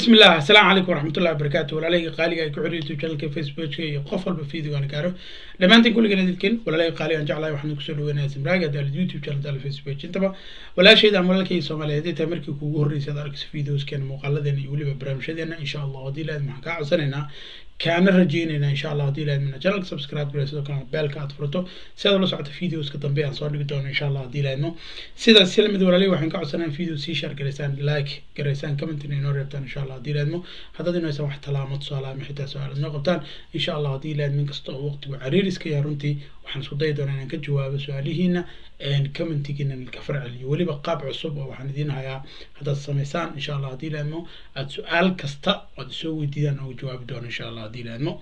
بسم الله السلام عليكم ورحمة الله وبركاته ولا لي قالي أي كعري يوتيوب channel فيسبوك قفل بفيديو أنا كارو لما أنت كل جنة تكين ولا لي قالي أن جعله وحنا كسر وين اسم راجع ده اليوتيوب channel ده الفيسبوك أنت بقى ولا شيء ده ولا كي سوما لهدي تمرك كوجور ريس هذا ركس فيديوز كان مقالة ذي يقولي ببرامج هذي إن شاء الله ودي لازم حكا عسنا كان رجينا إن شاء الله ودي لازم من channel سبسكرايب كله سيدا كان بالك أتفرطه سيدا لو سعت فيديوز كتم بيان صار نقدر إن شاء الله ودي لازم سيدا السلم ولا لي وحنا كعسنا فيديو سي شير كريسان لايك كريسان كومنت إنه ربطان إن شاء الله ودي لازم haddaad inaysan wax talaamad su-aalaha xitaa su-aal noo qabtaan insha allah haddii ilaad min kasta oo waqtigu cariiriska yahay runtii waxaan isku dayi doonaa inaan ka jawaabo su-aalihiina commentigiina ka farceliyo weliba qaab cusub oo waxaan idiin hayaa haddaad samaysaan insha allah haddii ilaadmo aad su-aal kasta oad isoo weydiidaan oo jawaabi doono insha allah haddii ilaadmo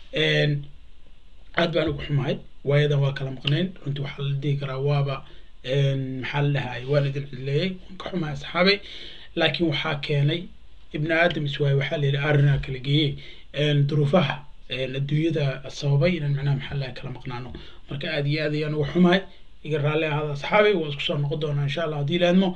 aad baan ugu xumahay waayadan waa kala maqnayn runtii waxaa la dhihi karaa waaba maxaa la dhahay waan idin cidleeyey waan ka xumahay asxaabay laakiin waxaa keenay ibni aadam iswaay waxaa la yidhi arrinaa kala geeyey duruufaha adduunyada sababay inaan macnaha maxaa laha kala maqnaano marka aad iyo aad ayaan uga xumahay iga raalli ahaada asxaabay waa isku soo noqon doonaa insha allah haddii laadmo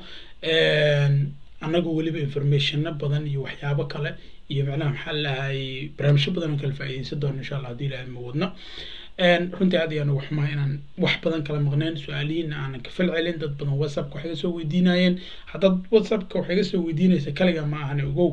annagoo weliba informationna badan iyo waxyaabo kale iyo macnaha maxaa lahay barnaamijyo badan oo kala faa'iideysan doono insha allah haddii laadmo wadno runtii aad ayaan uga xumahay inaan wax badan kala maqnayn su-aalihiina aanan ka fal celin dad badan whatsappka waxay ga soo weydiinayeen haddaad whatsappka waxay ga soo weydiinaysa kaliga ma ahane ogow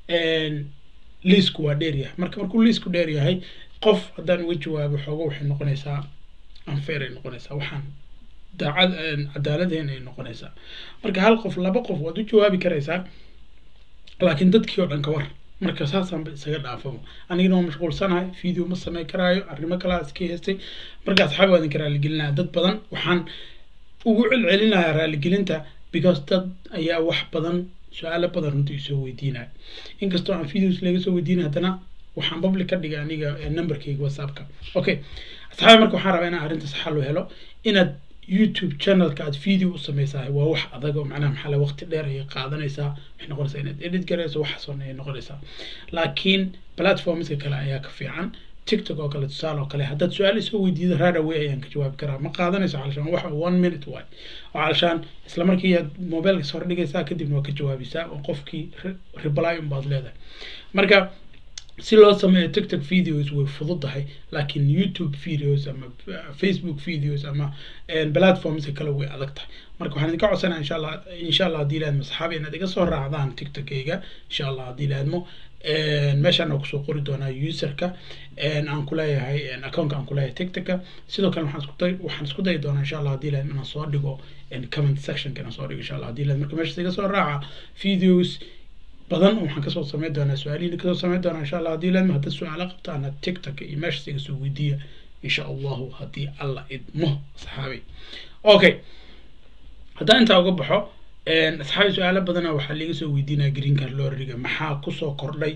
liisku waa dheer yahay marka markuu liisku dheer yahay qof haddaan uga jawaabo xoogo waxay noqonaysaa unfair ay noqonaysaa waxaan daacad cadaaladeen ay noqonaysaa marka hal qof laba qof waad u jawaabi karaysaa laakiin dadkii oo dhan ka war marka saasaanba isaga dhaafamo anigana waa mashquulsanahay video ma samey karaayo arrimo kalaa iska heystay marka asxaab waa idinka raaligelinaya dad badan waxaan ugu celcelinayaa raaligelinta because dad ayaa wax badan su-aalo badan runtii isoo weydiinaya inkastoo aan videos laga soo weydiinay haddana waxaan public ka dhigay aniga numberkayga whatsappka okay asxaabi marka waxaan rabaa inaan arrintaas xal u helo inaad youtube channelka aad video u sameysaa waa wax adag oo macnaha maxaa laha waqti dheer ayay qaadanaysaa waxay noqonaysaa inaad edit garayso waxaasoo ayay noqonaysaa laakiin platformska kale ayaa ka fiican tiktok oo kale tusaale oo kale haddaad su-aal isoo weydiido right away ayaan ka jawaabi karaa ma qaadanayso calashaan waxa one minute waay oo calashaan isla markii aad mobilka soo dhigaysaa kadibna waa ka jawaabisaa oo qofkii reply unbaad leedahay marka si loo sameeyo tiktok videos way fududahay laakiin youtube videos ama facebook videos ama platformska kale way adag tahay marka waxaan idinka codsanaya insha allah insha allah haddii laadmo saxaabi inaad iga soo raacdaan tiktokayga insha allah haddii laadmo meeshaan oo kusoo qori doonaa userka aan kuleeyahay accountka aan kuleeyahay tiktoka sidoo kale waxaan isku day waxaan isku dayi doonaa insha allah haddii laadmo inaan soo dhigo comment sectionka inaan soo dhigo insha allah haddii laadmo marka meeshaas iga soo raaca videos badan waxaan kasoo sameyn doonaa su-aalihiina kasoo sameyn doonaa insha allah haddii laadmo haddaad su-aalo qabtaana tiktok iyo meeshaas iga soo weydiiya insha allahu haddii alla idmo asxaabi okay haddaan intaa uga baxo asxaabi su-aalo badana waxaa liiga soo weydiinaya green card lorriga maxaa kusoo kordhay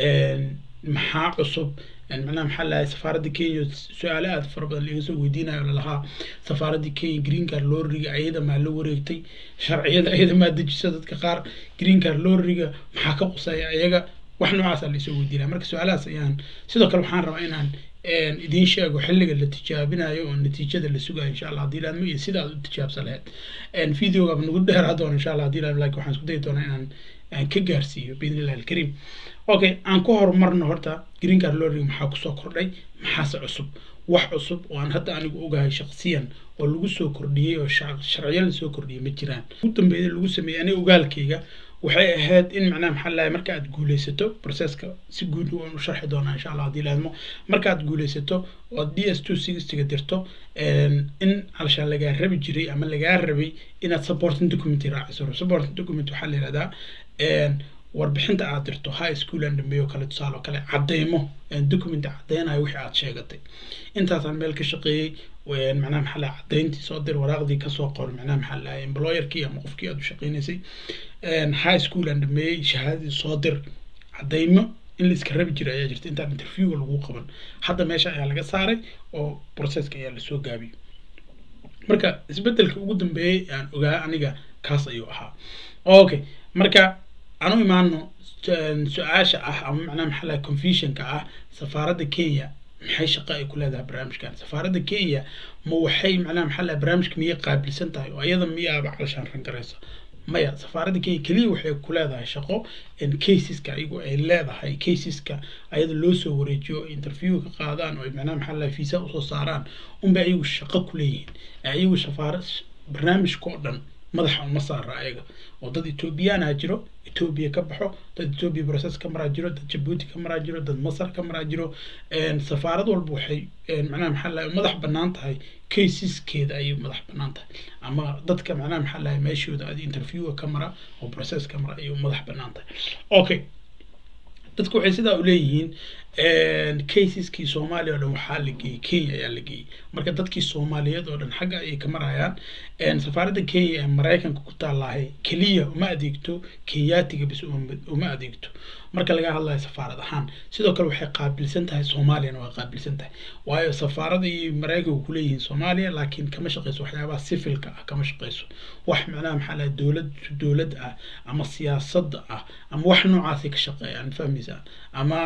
maxaa cusub macnaha maxaa lahay safaaradda kenya su-aalo aada fara badan liiga soo weydiinayo lalahaa safaaradda kenya green card lorriga ayada maa la wareegtay sharciyada ayada maa dejisa dadka qaar green card lorriga maxaa ka quseeya iyaga wax noocaasa laisoo weydiinaya marka su-aalahaas ayaan sidoo kale waxaan rabaa inaan idiin sheego xilliga la tijaabinayo oo natiijada la sugayo insha allah haddii laadmo iyo sida aad u tijaabsan lahayd videogaaba nagu dheeraa doona insha allah haddii laadmo laakiin waxaan isku dayi doonaa inaan aan ka gaarsiiyo biidni illahi alkariim okay aan ku horumarno horta green card lorry maxaa kusoo kordhay maxaase cusub wax cusub oo aan hadda anigu ogahay shaqsiyan oo lagu soo kordhiyey oo sharciyo lasoo kordhiyey ma jiraan ugu dambeeyay lagu sameeyey aniga ogaalkayga waxay ahayd in macnaha maxaa lahay marka aad guuleysato processka si guud waan u sharxi doonaa insha allah haddii laadmo marka aad guuleysato oo d s two sixtyga dirto in calashaan lagaa rabi jiray ama lagaa rabay inaad supporting document raaciso supporting document waxaa la yihahdaa warbixinta aad dirto high school aan dhameeyo kale tusaale oo kale cadeymo document cadeynayo wixii aad sheegatay intaasaan meel ka shaqeeyey macnaha maxaa laha cadeyntii soo dir waraaqdii kasoo qor macnaha maxaa laha employerkii ama qofkii aad u shaqeynaysay high school aan dhameeyey shahaadadii soo dir cadeymo in la iska rabi jiray ayaa jirta intaan interviewga lagu qaban hadda meesha ayaa laga saaray oo processka ayaa lasoo gaabiyey marka isbedelka ugu dambeeyey aan ogaa aniga kaas ayuu ahaa okay marka aan u imaano su-aasha ah ama macnaha maxaa laha confusionka ah safaaradda kenya maxay shaqo ay ku leedahay barnaamijkan safaaradda kenya ma waxay macnaha maxaa laha barnaamijka miyay qaabilsan tahay oo ayada miyaaba calashaan rangaraysa maya safaaradda kenya keliya waxay ku leedahay shaqo caseska ayagu ay leedahay caseska ayada loo soo wareejiyo interview ka qaadaan oo macnaha maxaa lahay visa usoo saaraan unbay ayagu shaqo ku leeyihiin ayagu safaarad barnaamijka oo dhan madaxa uma saara ayaga oo dad ethoobiyaana jiro etoobiya ka baxo dad etoobiya process ka maraa jiro dad jabuuti ka maraa jiro dad masar ka maraa jiro safaarad walba waxay macnaha maxaa lahay madax bannaan tahay caseskeeda ayay madax bannaan tahay ama dadka macnaha maxaa lahay meeshooda ad interviewa ka mara oo process ka mara ayay madax bannaan tahay okay dadku waxay sidaa u leeyihiin caseskii soomaaliya oo dhan waxaa la geeyey kenya ayaa la geeyey marka dadkii soomaaliyeed oo dhan xagga ayay ka marayaan safaaradda kenya ee maraykanka ku taallaahay keliya uma adeegto kenyaatiga bis uma adeegto marka laga hadlayo safaarad ahaan sidoo kale waxay qaabilsan tahay soomaaliyana waa qaabilsan tahay waayo safaarada iyo maraykanku kuleeyihiin soomaaliya laakiin kama shaqeyso waxyaabaha sifilka ah kama shaqeyso wax macnaha maxaa lahay dowlad dowlad ah ama siyaasadda ah ama wax noocaasay ka shaqeeyaan fahmaysaa ama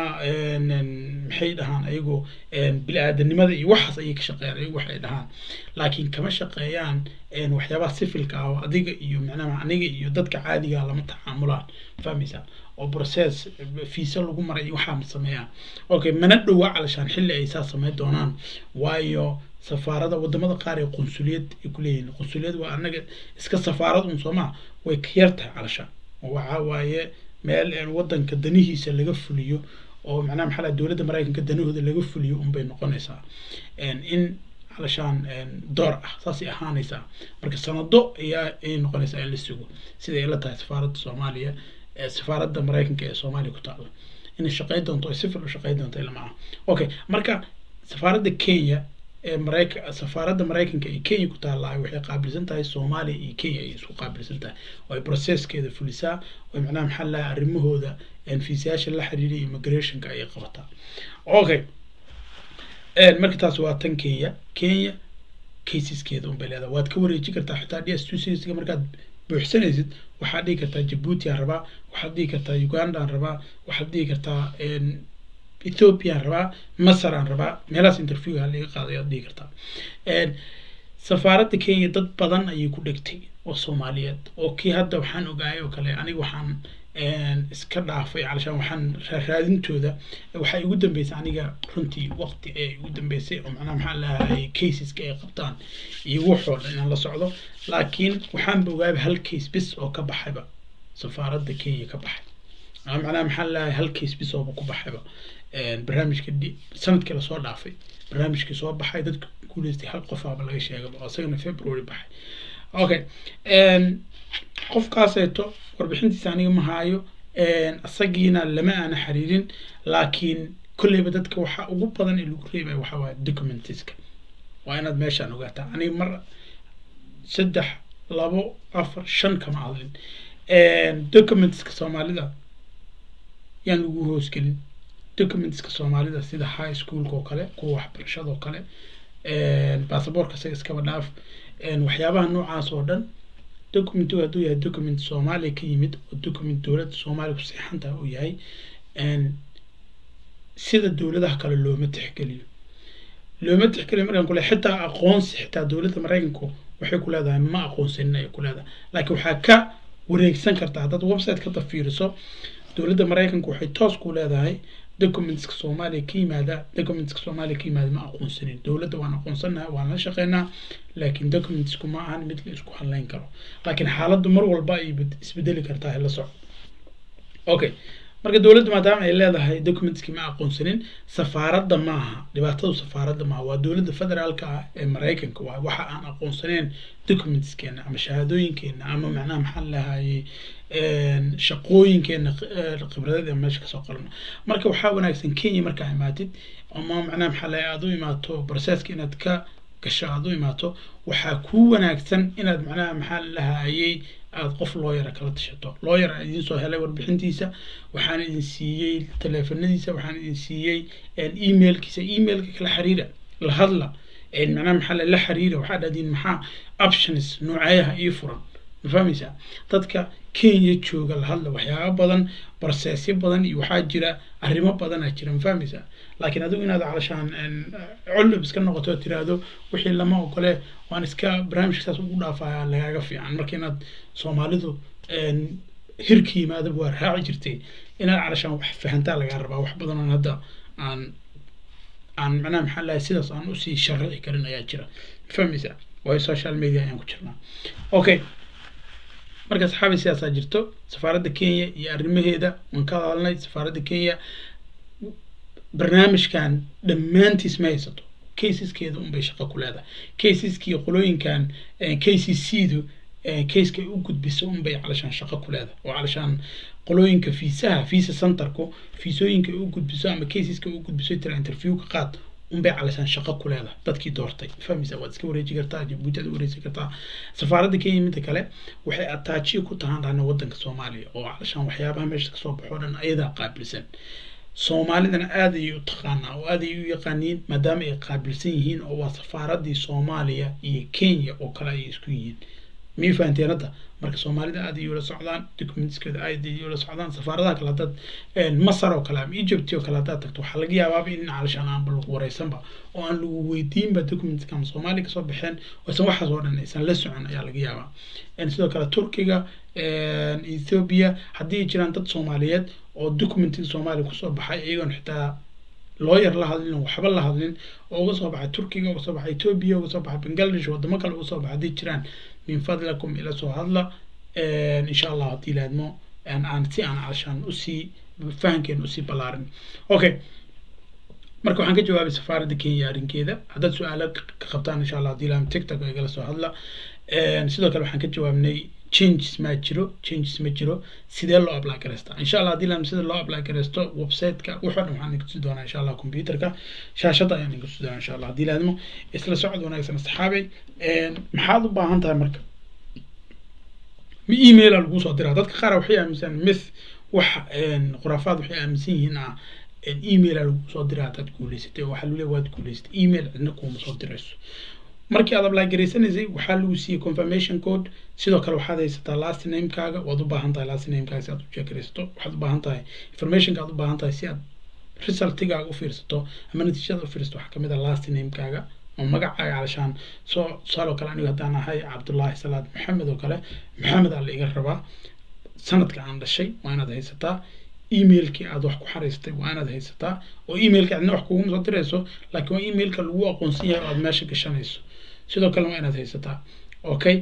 maxay dhahaan ayagoo bili-aadanimada iyo waxaas ayay ka shaqeeyaan ayagu waxay dhahaan laakiin kama shaqeeyaan waxyaabaha sifilka ah oo adiga iyo macnaha aniga iyo dadka caadiga lama tacaamulaan fahmaysaa oo process fiisa lagu maray waxaa ma sameeyaan okay mana dhowa calashaan xilli ay saa sameyn doonaan waayo safaarada wadamada qaar ee qunsuliyad ay kuleeyihiin qunsuliyad waa anaga iska safaarad un soomaa way ka yar tahay calashaan waxa waaye meel wadanka danihiisa laga fuliyo oo macnaha maxaa laha dowladda maraykanka danahooda laga fuliyo unbay noqonaysaa in calashaan door ah saasay ahaanaysaa marka sanado ayaa ay noqonaysaa in la sugo siday la tahay safaaradda soomaaliya safaaradda maraykanka ee soomaaliya ku taala inay shaqeyn doonto ay sifil u shaqeyn doonto ilama ah okay marka safaaradda kenya ee maraykan safaaradda maraykanka ee kenya ku taallaa waxay qaabilsan tahay soomaaliya iyo kenya ay isku qaabilsan tahay oo ay processkeeda fulisaa oo macnaha maxaa laha arrimahooda fiisayaasha la xiriira immigrationka ayay qabataa okay marka taas waa tan kenya kenya caseskeeda unbay leedahay waad ka wareeji kartaa xitaa d s two seriesga markaad buuxsanaysid waxaad dhihi kartaa jabuuti aan rabaa waxaad dhihi kartaa uganda aan rabaa waxaad dhihi kartaa ethiopia aan rabaa masar aan rabaa meelahaas interview ha laga qaaday aad dhihi kartaa safaaradda kenya dad badan ayay ku dhegtay oo soomaaliyeed oo kii hadda waxaan ogaayay oo kale aniga waxaan iska dhaafay calashaan waxaan raadintooda waxaa igu dambeysay aniga runtii waqti ee igu dambeysay oo macnaha maxaa lahay caseska ay qabtaan iyo waxoo dhan inaan la socdo laakiin waxaanba ogaaba hal case bis oo ka baxayba safaaradda kenya ka baxay ama macnaha maxaa lahay hal case bis ooba ku baxayba barnaamijka sanadkii lasoo dhaafay barnaamijkii soo baxay dadka guuleystay hal qofaaba laga sheegaba oo isagana february baxay okay qofkaaseeto warbixintiisa aniga ma haayo isagiina lama aana xiriirin laakiin kolleyba dadka waxa ugu badan ee lagu reebaya waxa waaye documentiska waa inaad meeshaan ogaataa aniga mar saddex labo afar shan kama hadlin documentska soomaalida yaan lagu hoosgelin documentska soomaalida sida high schoolka oo kale kuwa waxbarashada oo kale basaboorka isaga iskaba dhaaf waxyaabaha noocaas oo dhan documentigu hadduu yahay document soomaaliya ka yimid oo document dowladda soomaaliya ku seexan tahay uu yahay sida dowladaha kale looma tixgeliyo looma tixgeliyo markaan kule xitaa aqoonsi xitaa dowladda maraykanku waxay ku leedahay ma aqoonsanin ayay ku leedahay laakiin waxaa ka wareegsan kartaa haddaad website ka tafiiriso dowladda maraykanku waxay toos ku leedahay documentska soomaaliya ka yimaada documentska soomaaliya ka yimaada ma aqoonsanin dowladda waan aqoonsanahay waan la shaqeynaa laakiin documentsku ma ahan mid la isku hadleyn karo laakiin xaaladdu mar walba ay isbedeli kartaa la soco okay marka dowladdu maadaama ay leedahay documentskii ma aqoonsanin safaaradda maaha dhibaatadu safaaradda maaha waa dowladda federaalka ah ee maraykanka waa waxa aan aqoonsaneyn documentskeena ama shahaadooyinkeena ama macnaha maxaa lahayay shaqooyinkeena khibradeed ee meesha kasoo qalno marka waxaa wanaagsan kenya markaa imaatid ama macnaha maxaa lahay aad u imaato processka inaad ka gasho aad u imaato waxaa kuu wanaagsan inaad macnaha maxaa lahayay aada qof looyara kala tashato looyar aan idiin soo helay warbixintiisa waxaan idin siiyey teleefanadiisa waxaan idin siiyey emailkiisa emailka kala xiriira la hadla macnaha maxaa la xiriira waxaa dhahdiin maxaa options nooceeyaha ii furan ma fahmaysaa dadka kenya jooga la hadla waxyaaba badan barsesyo badan iyo waxaa jira arrimo badanaa jira ma fahmaysaa laakiin adigu inaad calashaan collab iska noqoto oo tiraahdo wixii lama ogole waan iska barnaamijka saas ugu dhaafaya lagaaga fiican marka inaad soomaalidu hirka yimaadaba waa raaci jirtay inaad calashaan wax fahantaa lagaa rabaa wax badan oon hadda aan aan macnaha maxaa lahay sidaas aan usii sharaxi karin ayaa jira fahmaysaa waayo social media ayaan ku jirnaa okay marka saxaabi sidaasaa jirto safaaradda kenya iyo arrimaheeda waan ka hadalnay safaaradda kenya barnaamijkan dhammaantiis ma haysato caseskeeda unbay shaqo ku leedahay caseskii qolooyinkan k c c du caseka ay u gudbiso unbay calashaan shaqo ku leedahay oo calashaan qolooyinka fiisaha fiisa centerku fiisooyinka ay u gudbiso ama caseska ay u gudbiso tira interview ka qaad unbay calashaan shaqo ku leedahay dadkii doortay fahmaysa waad iska wareeji kartaa jabuuti aad wareeji kartaa safaaradda kenya midda kale waxay ataajiya ku tahaan dhahna waddanka soomaaliya oo calashaan waxyaabaha meesha kasoo baxo dhan ayadaa qaabilsan soomaalidana aad ayay u taqaanaa oo aad ayay u yaqaaniin maadaama ay qaabilsan yihiin oo waa safaaradii soomaaliya iyo kenya oo kale ayay isku yihiin miyay fahanteen hadda marka soomaalida aad ayay ula socdaan documentskeeda aad ayay ula socdaan safaaradaha kale haddaad masar oo kale ama egypt oo kale haddaad tagto waxaa laga yaabaaba in calashaan aanba lagu wareysanba oo aan lagu weydiinba documentska ama soomaaliya kasoo baxeen oosan waxaas oo dhan aysan la socon ayaa laga yaabaa sidoo kale turkiga ethiopia haddii ay jiraan dad soomaaliyeed oo documentiga soomaaliya kusoo baxay iyagoon xitaa lawyer la hadlin oo waxba la hadlin oo uga soo baxay turkiga uga soo baxay ethiopia uga soo baxay bangladesh wadamo kale uga soo baxay haddii jiraan min fadlakum ila soo hadla insha allah haddii laadmo aan si aan calashaan usii fahankeena usii ballaarin okay marka waxaan ka jawaabay safaaradda kenya arrinkeeda haddaad su-aalo ka qabtaan insha allah haddii laam tiktok igala soo hadla sidoo kale waxaan ka jawaabnay changes ma jiro changes ma jiro sidee loo apply gareystaa insha allah haddii lam sida loo apply gareysto websiteka wuxuu dhan waxaan inkusi doonaa insha allah computerka shaashadda ayaan inkusi doonaa insha allah haddii laadmo isla socod wanaagsan asxaabay maxaad u baahan tahay marka ma emaila lagu soo diraa dadka qaar waxay aaminsan myth wax khuraafaad waxay aaminsan yihiin ah emaila lagu soo diraa hadaad guuleysatay waxaa lagu leeya waad guuleysatay email cidna kuuma soo dirayso markii aad apply garaysanaysay waxaa lagu siiyey confirmation code sidoo kale waxaad haysataa last namekaaga waad u baahan tahay last namekaaga si aad u jeekaraysato waxaad u baahan tahay informationka aad u baahan tahay si aad resultigaaga u fiirsato ama natiijada u fiirsato waxaa kamid ah last namekaaga oo magacaaga calashaan soo tusaaloo kale anigu haddaan ahay cabdullaahi salaad maxamed oo kale maxamed aa la iga rabaa sanadka aan dhashay waa inaad haysataa emailkii aad wax ku xariistay waa inaad haysataa oo emailka cidna wax kuguma soo dirayso laakiin waa emailka lagu aqoonsan yahay oo aad meesha gashanayso sidoo kale waa inaad haysataa okay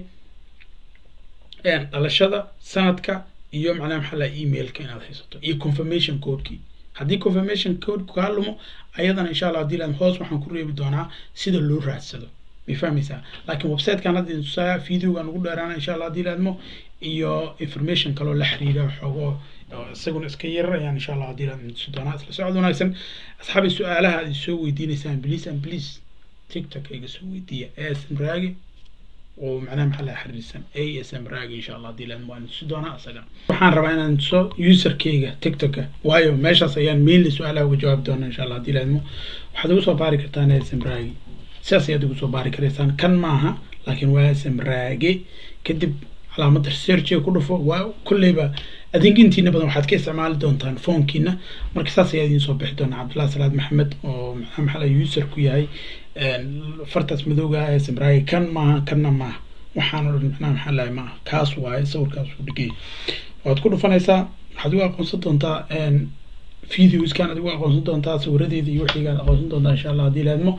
dhalashada sanadka iyo macnaha maxaa laha emailka inaad haysato iyo confirmation codekii haddii confirmation code kaa lumo ayadana insha allah haddii laad hoos waxaan ku reebi doonaa sida loo raadsado may fahmaysaa laakiin websitekan hadda idin tusaaya videogan ugu dheeraana insha allah haddii laadmo iyo information kaloo la xiriira xoogo isaguna iska yarar ayaan insha allah haddii laad idin tusi doonaa isla socod wanaagsan asxaabi su-aalaha aad soo weydiinaysaan please and please tiktok iga soo weydiiya asm raagi oo macnaha maxaa laha xiriirsan asm raagi insha allah haddii laad waan tusi doonaa isaga waxaan rabaa inaan tuso userkeyga tiktoka waayo meeshaas ayaan mainly su-aalaha uga jawaabi doonaa insha allah haddii laadmo waxaad ugu soo baari kartaan asm raagi sidaas ayaad ugu soo baari karaysaan kan maaha laakiin waa asm raage kadib calaamadda researchiga ku dhufo waa kolleyba adinkintiina badan waxaad ka isticmaali doontaan foonkiina marka saas ayaa idiin soo bixi doonaa cabdullahi salaad maxamed oo maxaa maxaa laha user ku yahay fartaas madowga ah ee samraagi kan maaha kanna maaha waxaan o dhan macnaha maxaa lahay maaha kaas waaye sawirkaas uu dhigay waad ku dhufanaysaa waxaad ugu aqoonsan doontaa videoskan aad ugu aqoonsan doontaa sawiradeeda iyo wixiigaad aqoonsan doontaa insha allah haddii laadmo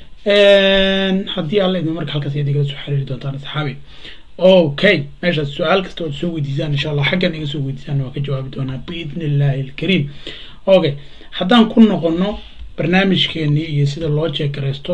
haddii alla idin marka halkaas ayaad igala soo xiriiri doontaan asxaabi okay meeshaas su-aal kasta oad soo weydiisaan insha allah xaggan iga soo weydiisaan waa ka jawaabi doonaa biidni illaahi alkariim okay haddaan ku noqono barnaamijkeenii iyo sida loo jeekaraysto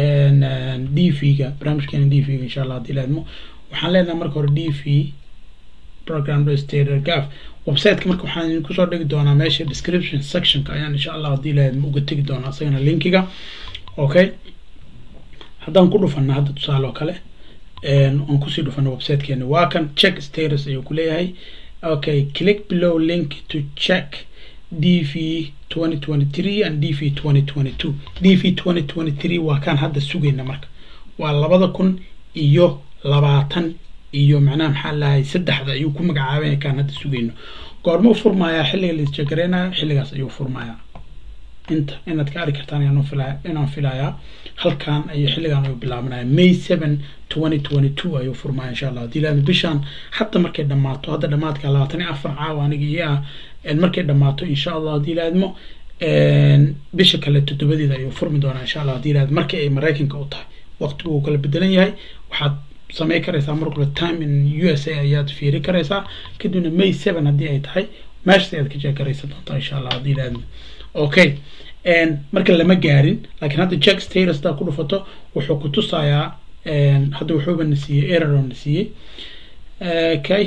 d v ga barnaamijkeena d v ga insha allah haddii laadmo waxaan leenahay marka hore d v program registrator gaf websiteka marka waxaan idinku soo dhigi doonaa meesha description sectionka ayaan insha allah haddii laadmo uga tegi doonaa isagana linkiga okay haddaan ku dhufana hadda tusaale oo kale aan kusii dhufano websitekeena waa kan check status ayuu ku leeyahay okay click below link to check dv 2023 and dv 2022 dv 2023 waa kaan hadda sugayna marka waa labada kun iyo labaatan iyo macnaha maxaa lahay saddexda ayuu ku magacaabaya kaan hadda sugayno goorma u furmayaa xilliga laisjegareynayo xilligaas ayuu furmayaa inta inaad ka arki kartaan ayaan filaya inaan filayaa halkan ayuu xilligan ayuu bilaabanaya may seven twenty twenty two ayuu furmaya insha allah haddii ilaahdo bishaan hadda markay dhammaato hadda dhamaadka labaatan iyo afar caawa aniga iyo ah markay dhammaato insha allah haddii ilaahadmo bisha kale toddobadeeda ayuu furmi doonaa insha allah haddii ilaahdo markii ay maraykanka u tahay waqtigu uu kala bedelan yahay waxaad samey karaysaa mar kale time in u s a ayaad fiiri karaysaa kadibna may seven haddii ay tahay meeshas ayaad ka jeekaraysan doontaa insha allah haddii ilaahdo okay marka lama gaarin laakiin hadda jack status hadaa ku dhufato wuxuu ku tusayaa hadda wuxuuba na siiyey error na siiyey okay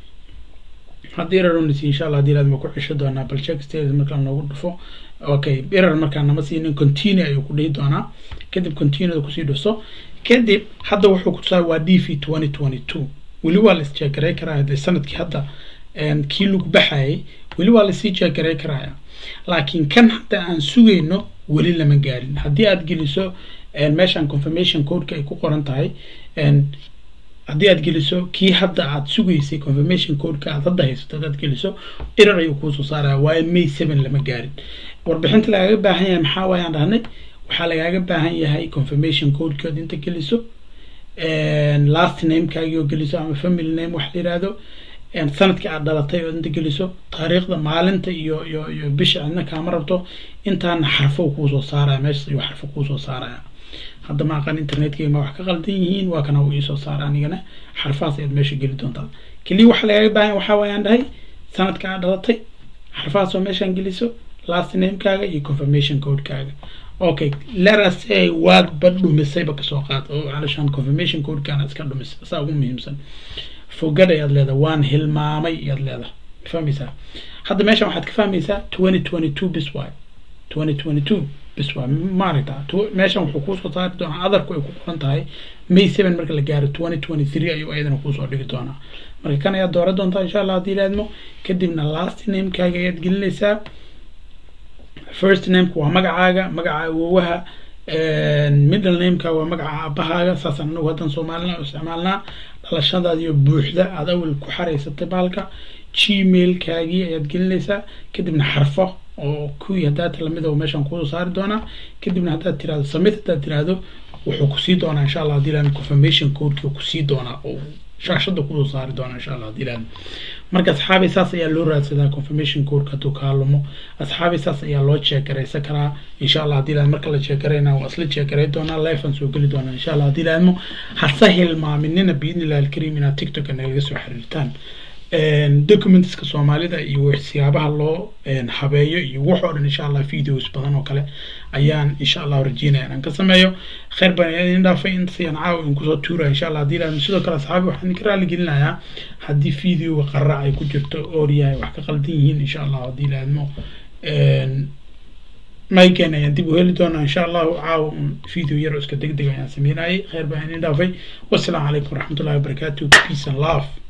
haddii error na siiyey insha allah haddii ilaahdo ma ku cesho doonaa bal jack status markaa noogu dhufo okay error markaa nama siinin continue ayuu ku dhihi doonaa kadib continue kusii dhuso kadib hadda wuxuu ku tusaaya waa d v twenty twenty two weli waa la isjeegaray karaa de sanadkii hadda kii lagu baxayay weli waa lasii jeegaray karaya laakiin kan hadda aan sugayno weli lama gaarin haddii aad geliso meeshaan confirmation codeka ay ku qoran tahay haddii aad geliso kii hadda aad sugaysay confirmation codeka aad hadda haysato hadaad geliso erar ayuu kuusoo saaraya waayo may seven lama gaarin warbixinta lagaaga baahan yahay maxaa waayaan dhahnay waxaa lagaaga baahan yahay confirmation codekood inta geliso last namekaagii oo geliso ama family name wax la yihahdo sanadkii aad dhalatay oo inta geliso taariikhda maalinta iyo iyo iyo bisha cidna kaama rabto intaana xarfo kuusoo saaraya meeshas ayuu xarfo kuusoo saaraya hadda ma aqaan internetkeyga ma wax ka qaldan yihiin waa kana uu iisoo saara anigana xarfahaas ayaad meesha geli doontaa keliya waxaa lagaaga baahan waxaa waayaan dhahay sanadka aad dhalatay xarfahaas oo meeshaan geliso last namekaaga iyo confirmation codekaaga okay let's say waad ba dhumisayba kasoo qaad oo calashaan confirmation codekaana iska dhumisay saa ugu muhiimsan fogad ayaad leedahay waan hilmaamay ayaad leedahay fahmaysaa hadda meeshan waxaad ka fahmaysaa twenty twenty two bis waay twenty twenty two bis waay maaragta meeshan wuxuu kuusoo saari doonaa adarku ay ku qoran tahay may seven marka la gaaro twenty twenty three ayuu ayadana kuusoo dhigi doonaa marka kan ayaad dooran doontaa insha allah haddii ilaadmo kadibna last namekaaga ayaad gelinaysaa first nameka waa magacaaga magaca awowaha middle nameka waa magaca aabahaaga saasaan anagu haddan soomaalina isticmaalnaa dhalashadaadiyo buuxda aad awel ku xaraysatay baalka gmailkaagii ayaad gelinaysaa kadibna xarfo oo kuwii haddaata lamid oo meeshaan kusoo saari doonaa kadibna haddaad tirahdo samit haddaad tirahdo wuxuu kusii doonaa insha allah hadii laan confirmation codeki kusii doonaa oo shaashada kusoo saari doonaa insha allah hadii laan marka asxaabi saas ayaa loo raadsadaa confirmation codeka hadduu kaalumo asxaabi saas ayaa loo jeegaraysan karaa insha allah hadii laan marka la jeegarayna waa isla jeegaray doonaa life aan soo geli doonaa insha allah hadii laanmo hase hilmaaminina biidnillahi alkariim inaad tiktok nalaga soo xiriirtaan documentska soomaalida iyo siyaabaha loo habeeyo iyo wax oo dhan insha allah videos badan oo kale ayaan insha allah rajeynaya inaan ka sameeyo khayr baan idin dhaafay intasayaan caawa in kusoo tuuraya insha allah hadii laadmo sidoo kale asxaabi waxaan idinka raali gelinayaa haddii videoga qaraac ay ku jirto ooryahay wax ka qaldan yihiin insha allah hadii laadmo mayken ayaan dib u heli doonaa insha allahu caawa un video yar oo iska deg deg ayaan sameynayay khayr baan idin dhaafay wassalaamu calaykum waraxmatullahi wabarakaatu peace and love